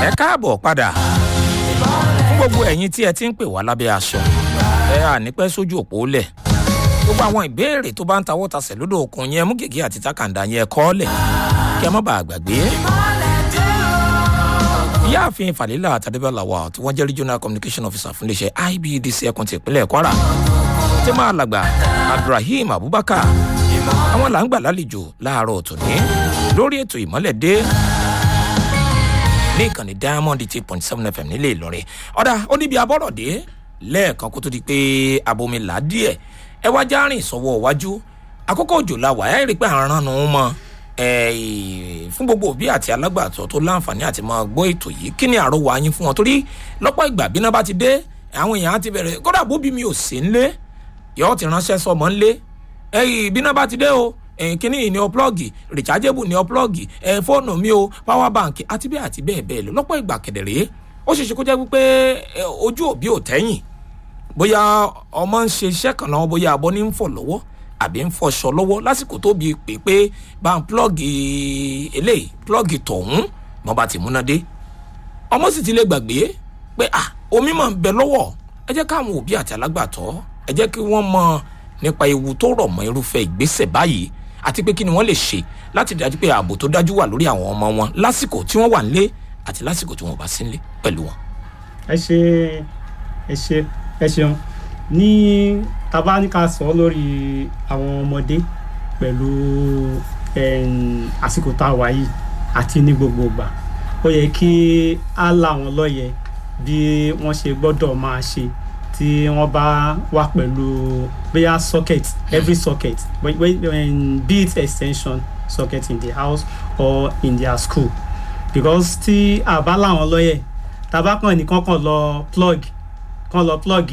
ẹ káàbọ̀ padà fún gbogbo ẹ̀yin tí ẹ ti ń pè wá lábẹ́ aṣọ ẹ ànípẹ́ sójú òpó lẹ̀ gbogbo àwọn ìbéèrè tó bá ń tawọ́ tasẹ̀ lódò òkun yẹn mú gègé àti takàndá yẹn kọ́ lẹ̀ kí ẹ má bàa gbàgbé. ìyáàfin falila àtàdébẹ́là wa tí wọ́n jẹ́ regional communication officer fún iléeṣẹ́ ibdc ẹkùn ti ìpínlẹ̀ kwara tí máa làgbà abdulrahim abubakar àwọn là ń gbà lálejò láàárọ̀ tòní lórí ètò ìmọ́lẹ̀dé ní ìkànnì diamond eight point seven fm nílé ìlọrin ọ̀dà ó níbi abọ́rọ̀dé lẹ́ẹ̀kan kó tó di pé abomi là díẹ̀ ẹ wá já rìn sọ́wọ́ iwájú àkókò òjò la wà ẹ́ rí i pé àrùn nù ún mọ́ fún gbogbo òbí àti alágbàtọ́ tó láǹfààní àti máa gbọ́ ètò yìí kí ni àrò wà yín fún wọn torí lọ́pọ̀ ìgbà bí náà bá ti dé àwọn èèyàn á ti bẹ̀rẹ̀ kódà bóbi mi ò sí ńlé yọ̀ọ́ ti ránṣẹ́ sọmọ ńlé ẹ̀yìn bí náà bá ti dé o kíní yìí ni ọ plọ́ọ̀gì rechargeable ni ọ plọ́ọ̀gì fóònù mi o power bank àti bẹ́ẹ̀ àti bẹ́ẹ̀ bẹ́ẹ̀ lọ lọ́pọ̀ ìgbà kẹ̀dẹ̀rẹ́ ó ṣeéṣe kó jẹ́ wípé ojú òbí ò tẹ́yìn bóyá ọmọ ń ṣe iṣẹ́ kan náà bóyá abọ́ ní ń fọ̀ lọ́wọ́ àbí ń fọṣọ lọ́wọ́ lásìkò tó bí pé pé bá ń plọ́ọ̀gì eléyìí plọ́ọ̀gì tọ̀hún mọ́ bá ti múná dé ọmọ sì ti lè gbàgbé pé ah omi máa ń bẹ lọ́wọ́ ẹ jẹ́ káwọn òbí àti alágbàtọ́ ẹ jẹ́ kí wọ́n mọ nípa ewu tó rọ̀ mọ́ irúfẹ́ ìgbésẹ̀ báyìí àti pé kí ni wọ́n lè ṣe láti dájú pé ààbò tó dájú wà lórí àwọn ọmọ wọn lásìkò tí wọ́n wà nílé àti lásìkò tí wọ́n bá sí nílé pẹ̀lú wọn. ẹ ṣe ẹ ṣe ẹ ṣeun ní tabaníkà sọ lórí àwọn ọmọdé pẹ̀lú àsìkò tá a wà yìí àti ní gbogbo ìgbà ó yẹ kí á là wọn lọ́yẹ̀ bí wọ́n ṣe gbọ́dọ̀ máa ṣe tí wọ́n bá wà pẹ̀lú bóyá socket every socket be it extension socket in the house or in their school because tí a bá láwọn lọ́yẹ̀ tabakàn nìkan kan lọ plug kan lọ plug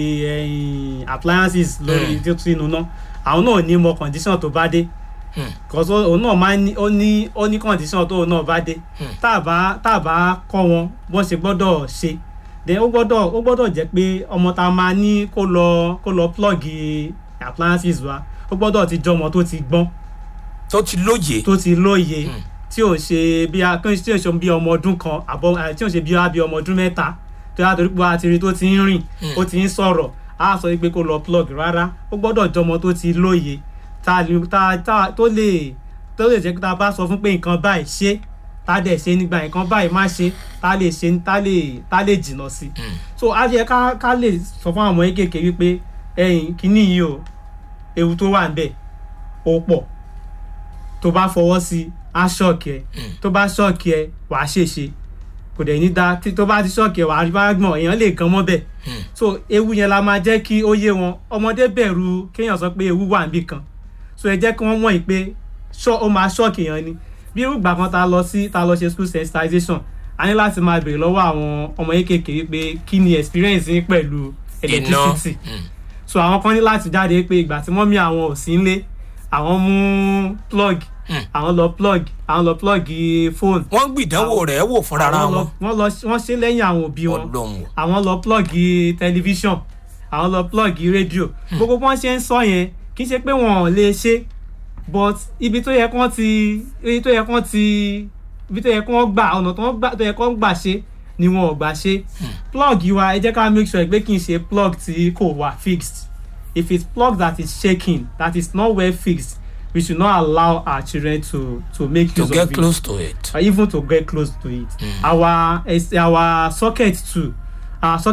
appliances lórí sínú náà àwọn náà ní mọ condition tó bá dé because òun náà máa ní ó ní ó ní condition tó òun náà bá dé tá a bá tá a bá kọ́ wọn bọ́n ṣe gbọ́dọ̀ ṣe then ó gbọ́dọ̀ ó gbọ́dọ̀ jẹ́ pé ọmọ tá a máa ní kó lọ kó lọ plug appliances wa ó gbọ́dọ̀ ti jọ ọmọ tó ti gbọ́n. tó ti lóye. tó ti lóye tí ò ṣe bí a tí ò ṣe bí ọmọ ọdún kan àbọ̀ tí ò ṣe bí bí ọmọ ọdún mẹ́ta tó yà torí pé a ti rí tó ti ń rìn ó ti ń sọ̀rọ̀ á sọ pé kó lọ plug rárá ó gbọ́dọ̀ jọ ọmọ tó ti lóye tá tó lè tó lè jẹ́ pé tá a bá sọ fún pé nǹkan báyìí ṣe tá dẹ̀ ṣe nígbà nǹkan báyìí má ṣe tá lè ṣe tá lè tá lè jìnnà sí. so a yẹ ká ká lè sọ fún àwọn kéékèèké wípé ẹyin kínní yìí o ewu tó wà níbẹ̀ ó pọ̀ tó bá fọwọ́ sí á ṣọ́ọ̀kì ẹ tó bá ṣọ́ọ̀kì ẹ wàá ṣèṣe kò dẹ̀ ní da tó bá ti ṣọ́ọ̀kì ẹ wàá rí bá gbọ̀n èèyàn lè gan mọ́ bẹ̀ so ewu yẹn la máa jẹ́ kí ó yé wọn ọmọdé bẹ̀rù kéèyàn sọ pé ewu wà níbì kan so ẹ jẹ́ kí wọ́n mọ̀ pé ó máa ṣọ́ọ̀kì èèyàn ni bí irú ìgbà kan ta lọ sí ta lọ ṣe school sensitization a ní láti máa béèrè lọ́wọ́ àwọn ọmọ yín kékeré pé kí ni experience yín pẹ̀lú electricity so àwọn kan ní láti jáde pé ìgbà tí mọ́mí àwọn ò sí nílé àwọn mú plug àwọn lọ plug àwọn lọ plug phone. wọ́n gbìdánwò rẹ̀ wò fúnra wọn. wọ́n lọ wọ́n ṣe lẹ́yìn àwọn òbí wọn àwọn lọ plug television àwọn lọ plug radio gbogbo bí wọ́n ṣe ń sọ yẹn kì í ṣe pé wọn ò lè ṣe but ibi tó yẹ kán ti ibi tó yẹ kán ti ibi tó yẹ kán gbà ọ̀nà tó yẹ kán gbà ṣe ni wọn ò gbà ṣe plug wa ẹ jẹ́ ká make sure pé kì í ṣe plug tí kò wà fixed if it's plug that is shaking that is not well fixed we should not allow our children to to make to use get of it close to it. or even to get close to it mm. our our socket too our socket